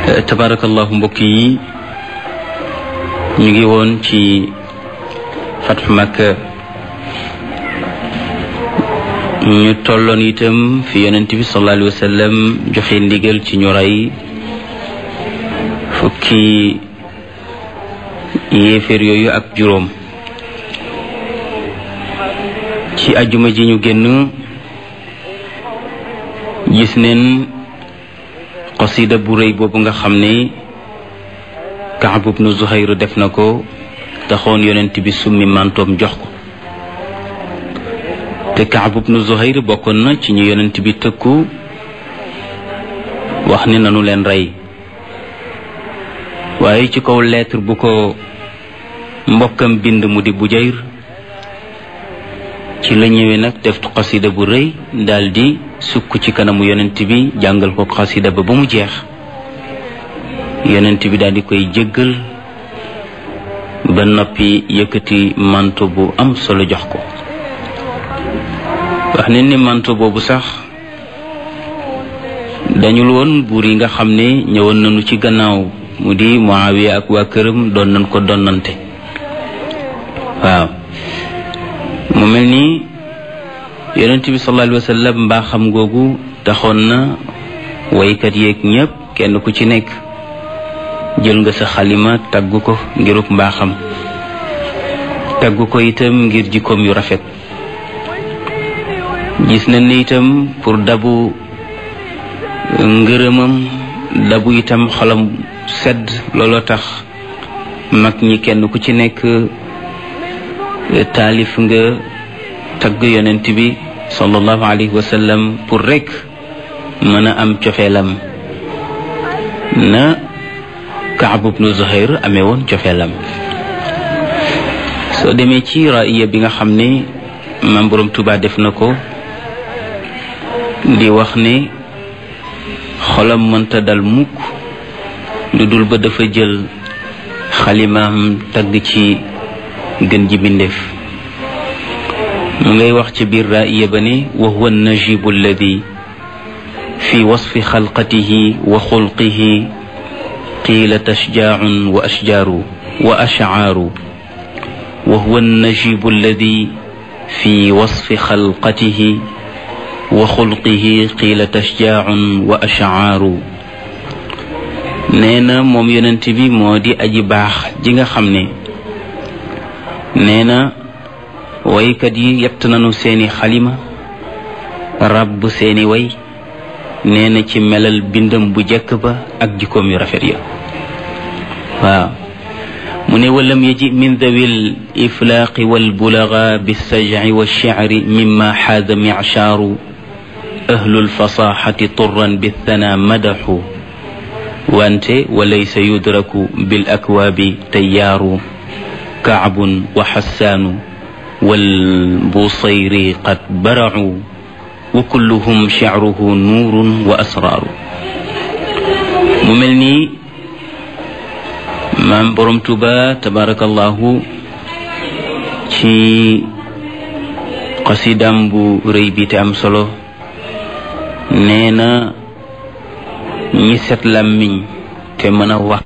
tabarakallahu mbokk yi ñu ngi woon ci fatxu Makka ñu tolloon itam fi yonent bi sallallahu alayhi wa sallam joxe ndigal ci ñu rey fukki yéeféer yooyu ak juróom ci ajuma ji ñu génn gis neen qasida bu rëy boobu nga xam ne Kaab ibnu Zuhayr def na ko taxoon yonent bi summi mantoom jox ko te Kaab ibnu Zuhayr bokkoon na ci ñu yonent bi tëkku wax ne nanu leen rey waaye ci kaw lettre bu ko mbokkam bind mu di Bujayr ci la ñëwee nag def xasida bu rëy daldi sukk ci kanamu yonent bi jàngal ko xasida ba ba mu jeex yonent bi daldi koy jéggal ba noppi yëkkati manto bu am solo jox ko wax ne ni manto boobu sax dañul woon buur yi nga xam ne ñëwoon nañu ci gannaaw mu di Muawiya ak waa këram doon nañ ko donnante waaw mu mel ni yonent bi sallallahu alayhi wa sallam mbaa xam googu taxoon na waykat yeeg ñépp kenn ku ci nekk jël nga sa xalima tagg ko ngiruk mbaaxam tagg ko itam ngir jikkoom yu rafet gis nañ ne itam pour dabu ngërëmam dabu itam xolam sedd looloo tax mag ñi kenn ku ci nekk taalif nga tagg yonent bi sallallahu alayhi wa sallam pour rek mën a am cofeelam na Kaab ibnu Zuhayr amee woon cofeelam soo demee ci raaya bi nga xam ne maam Boroom Tuubaa def na ko di wax ne xolam mënta dal mukk lu dul ba dafa jël xalimaam tagg ci gën ji bindeef mu ngay wax ci biir raaya ba ne wa huwa najibu alladi fi wasfi xalqatihi wa xulqihi qiila tashjaacun wa ashjaaru wa ashcaaru wa huwa najibu alladi fi wasfi xalqatihi wa xulqihi qiila tashjaacun wa ashcaaru nee na moom yonent bi moo di aji baax ji nga xam ne nee na waykat yi yett nañu seeni xalima ràbb seeni way nee na ci melal bindam bu jekk ba ak jikkoom yu rafet ya waaw mu ne walam yaji min dawil iflaaqi walbulaga bilsajci walshicri mima xaada michaaru ahlu lfasaxati turan bithana madaxu wante walaysa yudraku bil akwaabi tayyaaru kaabun wa xassaanu walbusayri qad baracu wa kulluhum shicruhu nuurun wa asraaru mu mel nii maam borom tuba tabarakallahu ci xasidam bu rëy bi te am solo nee na ñi set làmmiñ te mën a wax